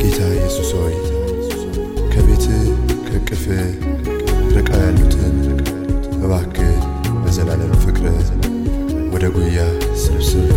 ጌታ ኢየሱስ ሆይ ከቤትህ ከቅፍህ ርቀው ያሉትን እባክህ በዘላለም ፍቅርህ ወደ ጉያ ስብስብ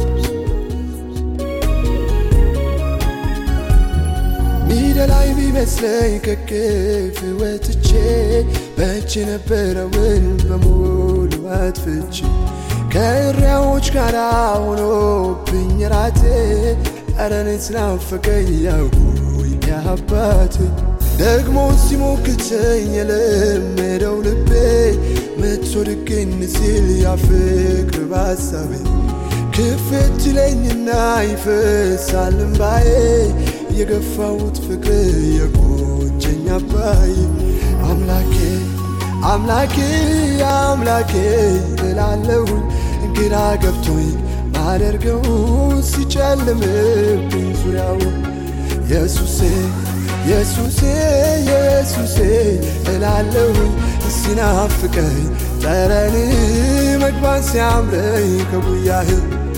ሚደላይ ቢመስለኝ ከቅፍ ወጥቼ በእጅ የነበረውን በሙሉ አጥፍቼ ከእሪያዎች ጋር ሆኖብኝ ራቴ አረኔት ናፈቀኝ ያውቁኝ አባቴ ደግሞ ሲሞክተኝ የለመደው ልቤ መቶ ድግን ሲል ያፍቅር ባሳቤ ክፍት ይለኝና ይፈሳል እምባዬ የገፋሁት ፍቅር የቆጨኝ አባዬ አምላኬ አምላኬ አምላኬ እላለሁኝ ግራ ገብቶኝ ማደርገው ሲጨልምብኝ ዙሪያው ኢየሱሴ ኢየሱሴ ኢየሱሴ እላለሁኝ ሲናፍቀኝ ጠረን መግባት ሲያምረኝ ከጉያህ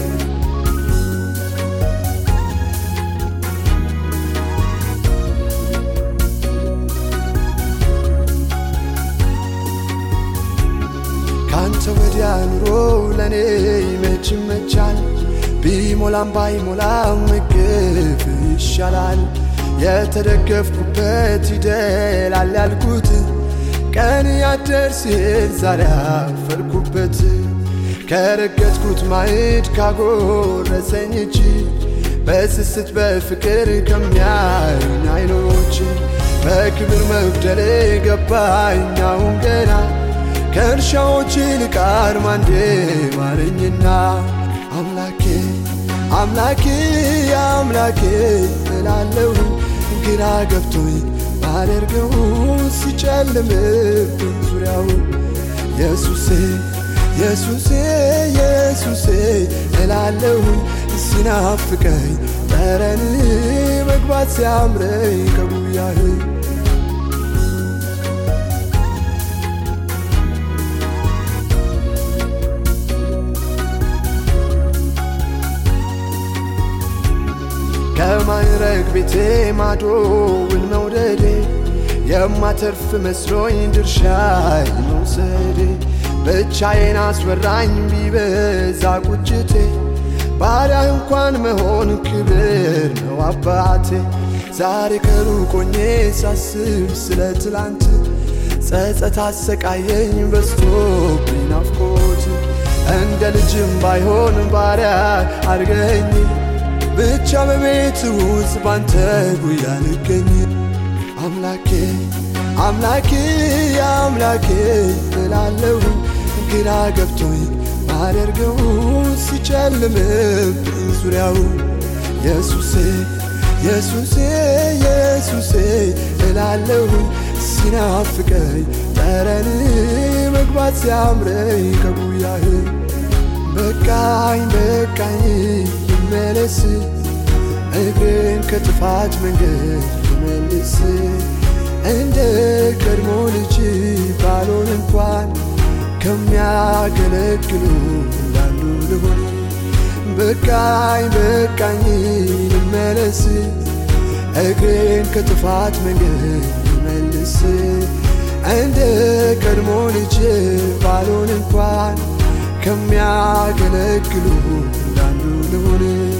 ካንተ ወዲያ ኑሮ ለእኔ መች ይመቻል? ቢሞላም ባይሞላም ምግብ ይሻላል። የተደገፍኩበት ይደላል ያልኩት ቀን ያደር ሲል ዛሬ አፈርኩበት። ከረገጥኩት ማዕድ ካጎረሰኝ እጅ በስስት በፍቅር ከሚያዩኝ አይኖች በክብር መጉደሌ ገባኝ አሁን ገና ከእርሻዎች ይልቅ አርማንዴ ማረኝና አምላኬ አምላኬ አምላኬ እላለሁ ግራ ገብቶኝ ባደርገው ሲጨልምብኝ ዙሪያው ኢየሱሴ ኢየሱሴ ኢየሱሴ እላለሁ ሲናፍቀኝ ጠረን መግባት ሲያምረኝ ከጉያህ ከማይረግ ቤቴ ማዶውን መውደዴ የማተርፍ መስሎኝ ድርሻይ መውሰዴ ብቻዬን አስወራኝ ቢበዛ ቁጭቴ ባሪያ እንኳን መሆን ክብር ነው አባቴ ዛሬ ከሩቆኜ ሳስብ ስለ ትላንት ጸጸት አሰቃየኝ በስቶብኝ ናፍቆት እንደ ልጅም ባይሆን ባሪያ አድርገኝ ብቻ በቤት ውስጥ ባንተ ጉያ ልገኝ አምላኬ አምላኬ አምላኬ እላለሁ ግራ ገብቶኝ ማደርገው ሲጨልምብኝ ዙሪያው ኢየሱሴ ኢየሱሴ ኢየሱሴ እላለሁ ሲናፍቀኝ ጠረን መግባት ሲያምረኝ ከጉያህ በቃኝ በቃኝ ልመለስ እግርን ከጥፋት መንገድ ልመልስ እንደ ቀድሞ ልጅ ባልሆን እንኳን ከሚያገለግሉ እንዳንዱ ልሆን በቃኝ በቃኝ ልመለስ እግሬን ከጥፋት መንገድ ልመልስ እንደ ቀድሞ ልጅ ባልሆን እንኳን ከሚያገለግሉ እንዳንዱ ልሆን